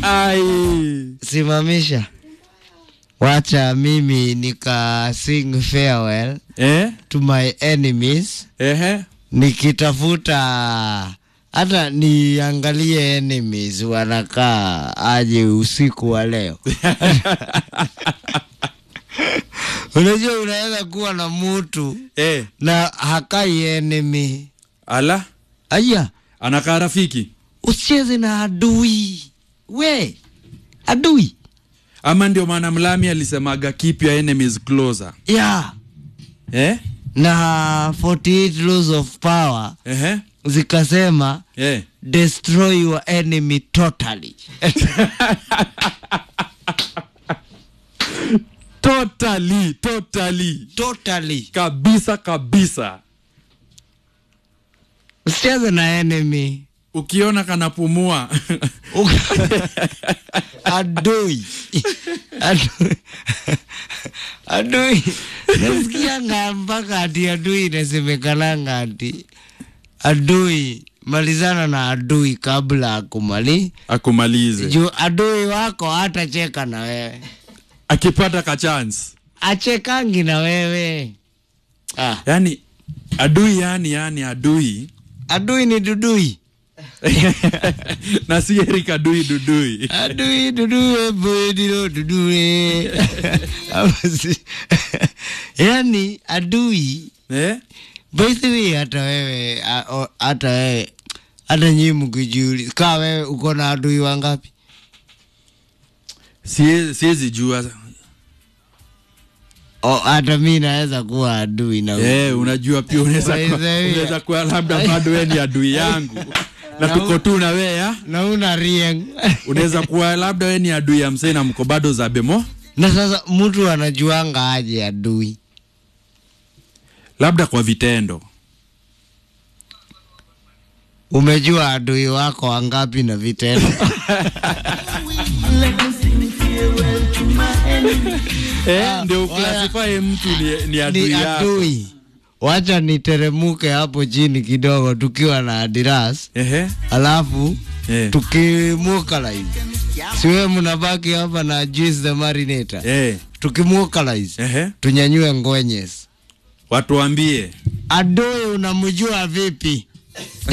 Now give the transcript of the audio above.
Ai. simamisha wacha mimi nika sing farewell Eh? to my enemies Ehe. nikitafuta hata niangalie enemies wanakaa aje usiku wa leo unajua unaweza kuwa na mutu Eh. na hakai enemy Ala. aya Anakaa rafiki. usicheze na adui we adui Ama ndio maana Mlami alisemaga keep your enemies closer. ya Eh? na 48 laws of power Ehe. zikasema Eh. destroy your enemy totally Totally, totally. totally Kabisa kabisa. usicheze na enemy Ukiona kanapumua. adui adui adui nasikianga mpaka ati adui inasemekananga ati adui malizana na adui kabla akumali Akumalize. juu adui wako hatacheka na wewe Akipata ka chance. achekangi na wewe ah, Yaani adui yani yani adui. adui ni dudui na si Eric adui dudui. adui dudue bodilo dudue Ama si- yani adui Eh? basically hata wewe a- o- hata wewe hata nyii mkijuli kaa wewe uko na adui wangapi Sie- Siwezi jua. O, hata mi naweza kuwa adui na Eh, unajua pia unaweza By kuwa- the way. unaweza kuwa labda bado wewe ni adui yangu. Na tuko tu na wewe ya. na una rieng Unaweza kuwa labda wewe ni adui ya msee na mko bado za bemo. na sasa mtu anajuanga aje adui Labda kwa vitendo. umejua adui wako wangapi na vitendo Eh, ndio waya- uklasify mtu ni, ni adui ni yako. adui wacha niteremuke hapo chini kidogo tukiwa na adiras Ehe. alafu Eh. tukimukalize siwe mnabaki hapa na juice the marinator Eh. tukimukalize Ehe. tunyanyue ngonyes Watuambie. adui unamjua vipi